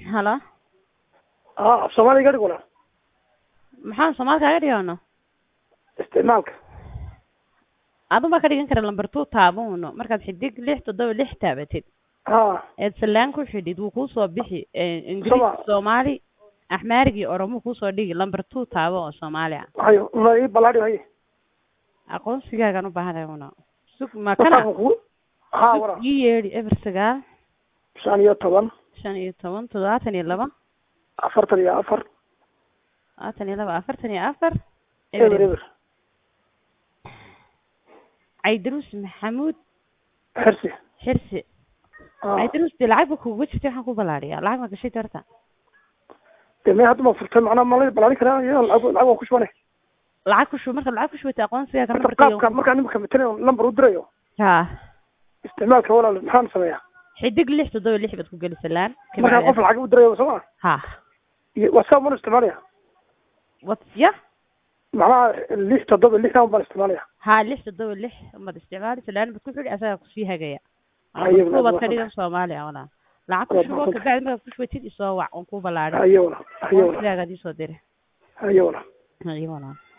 halo aa af soomaaliga dhig walaal maxaan soomaali kaaga dhigano isticmaalka adun baa ka dhigan kara lamber two taabuno markaad xidig lix toddoba lix taabatid ha eed salaan ku xidhid wuu kuusoo bixi Soma- ingiriis soomaali axmaarig iyo oromo kuusoo dhigi lamber two taabo oo soomaali ah hayo una ii balaadhi haye aqoonsigaagaan u baahanahay una sug ma kana Wasaaqan ku ha sug wara ii yeedhi eber sagaal shan iyo toban shan iyo toban toddobaatan iyo laba afartan iyo afar labaatan iyo laba afartan iyo afar eber eber caydaruus maxamuud xirsi xirsi Ah. caydaruus dee lacag ba kuuga jirtay waxaan ku balaadhiyaa lacag ma gashay horta dee mee hadda ma furtay macnaa ma la balaadhin karaa iyo lacag lacag waan ku shubane lacag ku shub markaad lacag ku shubatay aqoonsigaaga horta nambarkayga qaabka markaan imika matalayo lambar u dirayo ha isticmaalka walaal maxaan sameeyaa xidig lix toddoba lix baad ku geli salaan markaan qof lacag u dirayo soo ma ha iyo whatsapp mana isticmaalaya wat ya macnaha lix toddoba lixdan baan isticmaalaya ha lix toddoba lix umaad isticmaali salaan baad ku xidhi asagaa kusii hagaya Haye, kuwaad walaal, ka dhigan soomaaliya walaa lacag ku Waa shubo mahadsan. kabacdi markaad ku shubatid isoo wac oon ku balaadhin haye walaal haye walaal aqoonsigaaga ad iisoo diri haye walaal haye walaa